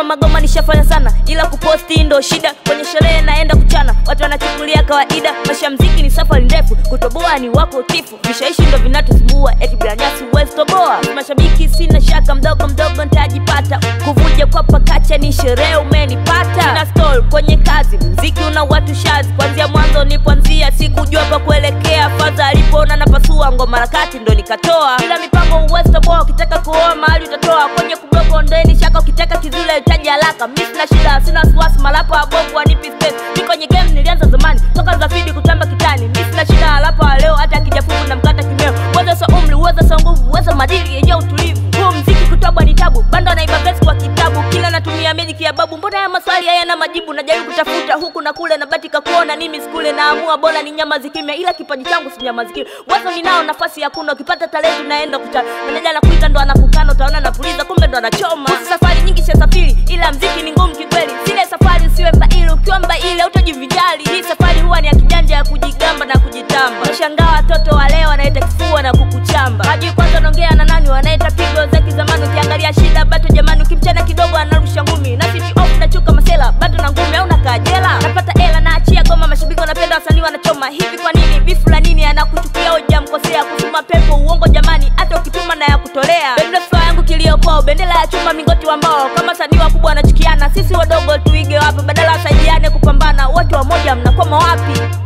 magoma nishafanya sana ila kuposti ndo shida kwenye sherehe naenda kuchana watu wanachukulia kawaida maisha ya mziki ni safari ndefu kutoboa ni wako tifu vishaishi ndo vinatusumbua eti bila nyasi huwezi toboa mashabiki sina shaka mdogo mdogo ntajipata kuvuja kwa pakacha ni sherehe umenipata sina stall kwenye kazi mziki una watu shazi kwanzia mwanzo nipoanzia sikujua pa kuelekea fadha alipoona napasua ngoma harakati ndo nikatoa bila mipango huwezi toboa ukitaka kuoa mahali utatoa kwenye kublogo ndeni shaka ukitaka kizule itaji haraka mi sina shida sina wasiwasi malapa wabovu wanipi space mi kwenye game nilianza zamani toka zafidi kutamba kitani mi sina shida halapa wa leo hata akijafungu na mkata kimeo uwezo sa umri uwezo sa nguvu uwezo madili yenye utulivu huu mziki kutobwa ni tabu bando naiba vesi kwa kitabu kila natumia miliki ya babu mbona ya maswali hayana majibu najaribu kutafuta huku na kule nabatika kuona nimi skule naamua bora ni nyama zikimya ila kipaji changu si nyama zikimya wazo ninao nafasi ya kuna ukipata talenti unaenda kuchana meneja anakuita ndo anakukana utaona napuliza kumbe ndo anachoma Kuhusu safari nyingi shasafiri ila mziki ni ngumu kikweli zile safari usiwe mbaili ukiwa mbaili autajivijali hii safari huwa ni ya kijanja ya kujigamba na kujitamba nashangaa watoto wa leo wanaita kifua na kukuchamba hajui kwanza naongea na nani wanaita pigo za kizamani ukiangalia shida bato jamani ukimchana kidogo anarusha ngumi na switch off nachuka masela bato na ngumi au nakajela napata ela naachia goma mashabiki wanapenda wasanii wanachoma hivi kwa nini bifu la nini anakuchukia ujamkosea kusuma pepo uongo jamani hata ukituma na ya kutolea bendera flow yangu kilio kwao bendera ya chuma mingoti wa mbao kama sanii wakubwa wanachukiana sisi wadogo tuige wapi badala wasaidiane kupambana wote wamoja mnakwama wapi